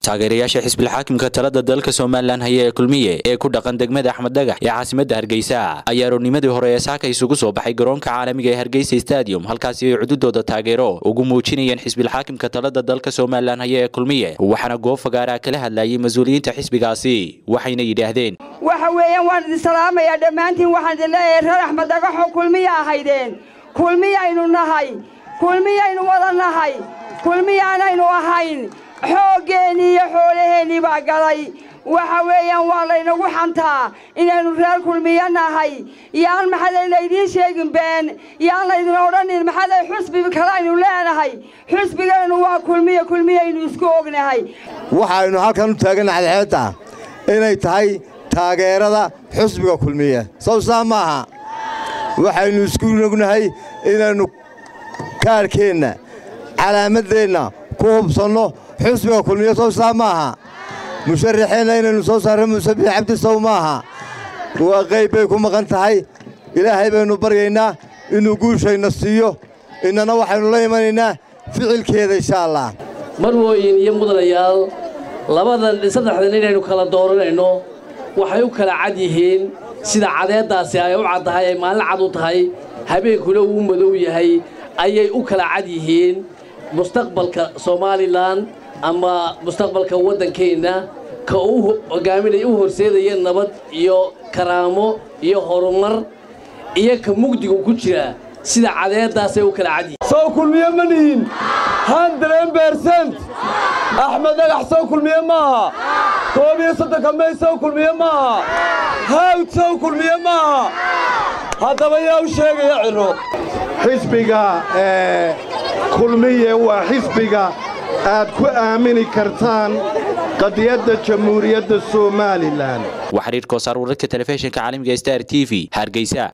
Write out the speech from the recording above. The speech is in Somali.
taageerayaasha xisbilxaakimka talada dalka somalilan haya ee kulmiye ee ku dhaqan degmada axmed dhagax ee caasimada hargeysa ayaa aroornimadii hore ee saaka isugu soo baxay garoonka caalamiga ee hargeysa stadium halkaasi ay cududooda taageero ugu muujinayeen xisbilxaakimka talada dalka somalilan haya ee kulmiye waxaana goob fagaaraa kala hadlayay mas-uuliyiinta xisbigaasi waxayna yidhaahdeen waxa weeyaan waan idin salaamayaa dhammaantiin waxaan idin leeyahay reer axmed dhagaxoo kulmiya ahaydeen kulmiyaynu nahay kulmiyaynu wada nahay kulmiyaanaynu ahayn xooggeenii iyo xoolaheennii baa galay waxa weeyaan waa laynagu xantaa inaynu reer kulmiyo nahay yaan maxaday laydiin sheegin been yaan laydin odhanin maxaday xusbi kale aynu leenahay xusbigeennu waa kulmiyo kulmiyaynu isku ognahay waxaynu halkan u taaganna cadceedda inay tahay taageerada xusbiga kulmiye sow saa maaha waxaynu isku ognahay inaynu kaarhkeenna calaamadeenna ku hubsanno xusbiga kulmiye sow saa maaha musharaxeenna inaynu soo saarro muuse biix cabdi sow maaha waa qayb bay ku maqan tahay ilaahay baynu baryaynaa inuu guushayna siiyo innana waxaynu la imanaynaa ficilkeeda insha allah marwooyin iyo mudanayaal labadan saddexdan inaynu kala dooranayno waxay u kala cad yihiin sida cadeeddaasi ay u caddahay ay maalin cad u tahay habeenkuna uu madow yahay ayay u kala cad yihiin mustaqbalka somalilan ama mustaqbalka waddankeenna ka u hogaaminaya u horseedaya nabad iyo karaamo iyo horumar iyo ka mugdigu ku jira sida cadeeddaasay u kala cad yihiin sow kulmiye ma nihin handren bersent axmed dhagax sow kulmiye maaha koob iyo soddonka may sow kulmiye maaha hawd sow kulmiye maaha haddaba yaa u sheegaya ciro xisbiga kulmiye waa xisbiga aad ku aamini kartaan qadiyadda jamhuuriyadda somalilan waa xiriir koosaar wararka telefishinka caalamiga star t v hargeysa